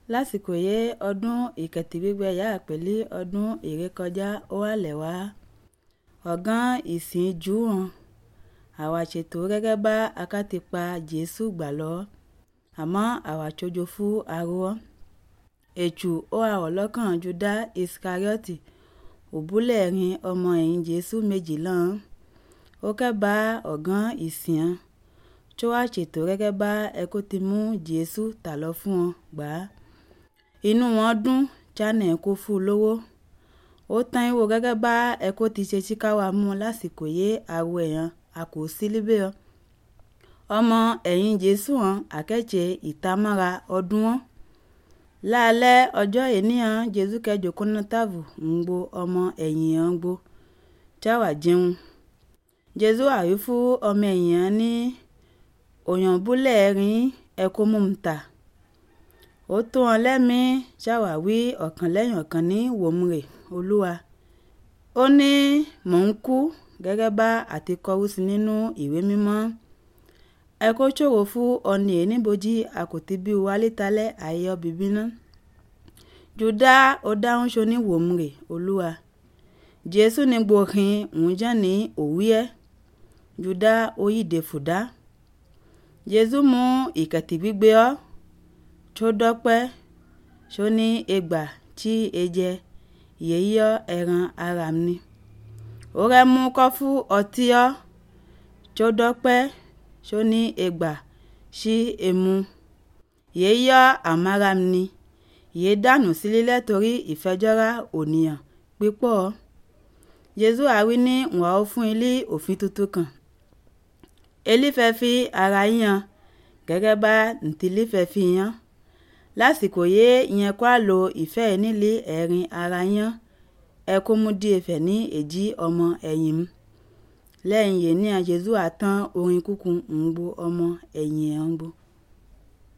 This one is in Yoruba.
lásìkò yé ọdún ìkẹtìgbígbẹ yà pẹ̀lú ọdún ìrékọjá ó wà lẹ́wà ọ̀gán ìsìn jù hàn àwa ṣètò gẹ́gẹ́ bá akátìpa jésù gbà lọ àmọ́ àwa tsojo fún arọ ètù ó àwọ̀ lọ́kàn juda iskarioti òbúlẹ̀ rin ọmọ ẹ̀yìn jésù méjì lọ́n ó kẹ́ bá ọ̀gán ìsìn hàn tó wá ṣètò gẹ́gẹ́ bá ẹkú ti mú jésù tà lọ fún wọn gbà á inú wọn dùn chanẹ̀ kó fún un lówó ó tán ìwò gẹ́gẹ́ bá ẹkú ti ṣe síkáwá mú lásìkò yé àwọ èèyàn a kò sí líbẹ̀ ọ́ ọmọ ẹ̀yìn jésù hàn àkẹ́tẹ̀ ìtamọ́ra ọdún wọn lálẹ́ ọjọ́ ènìyàn jésù kẹjọ kúnná tààbù ń gbo ọmọ ẹ̀yìn hàn gbo jáwà jẹun jésù àwí fún ọmọ ẹ̀yìn hàn ní òyìnbúlẹ̀ rin ẹkú mú un ta ó tó wọn lẹ́mìí ṣàwáwí ọ̀kan lẹ́yìn ọ̀kan ní wòmùrè olúwa ó ní mò ń kú gẹ́gẹ́ bá àti kọrú sí nínú ìwé mímọ́ ẹ kó ṣòro fún ọ̀nì ènìbojì àkòtí bí wálé talẹ́ àyè ọbìbí ná jùdá ó dáhùn ṣo ní wòmùrè olúwa jésù ní gbòòhìn òun jẹ́ ní òwúyẹ́ jùdá ó yíde fùdá jésù mú ìkẹ̀tì gbígbé ọ́ tó dọ́pẹ́ tó ní ẹgbà tí e jẹ yíyọ ẹran ara mi ó rẹ mú kọ́fú ọtí ọ́ tó dọ́pẹ́ tó ní ẹgbà sí emu yíyọ àmàrà mi yìí dànù sílẹ̀ torí ìfẹjọ́ra ònìyàn pípọ̀ jésù àwí ní wọ́n ó fún ilé òfin tuntun kan elífẹ́ fi ara yan gẹ́gẹ́ bá ntìlífẹ́ fi yan lásìkò yé ìyẹn kó a lo ìfẹ́ nílé ẹ̀rin ara yán ẹ kó mú díẹ̀ fẹ̀ ní èjì ọmọ ẹ̀yìn mu lẹ́yìn yìí ní àjẹsù àtàn orin kúkú ń gbó ọmọ ẹ̀yìn ẹ̀ ń gbó.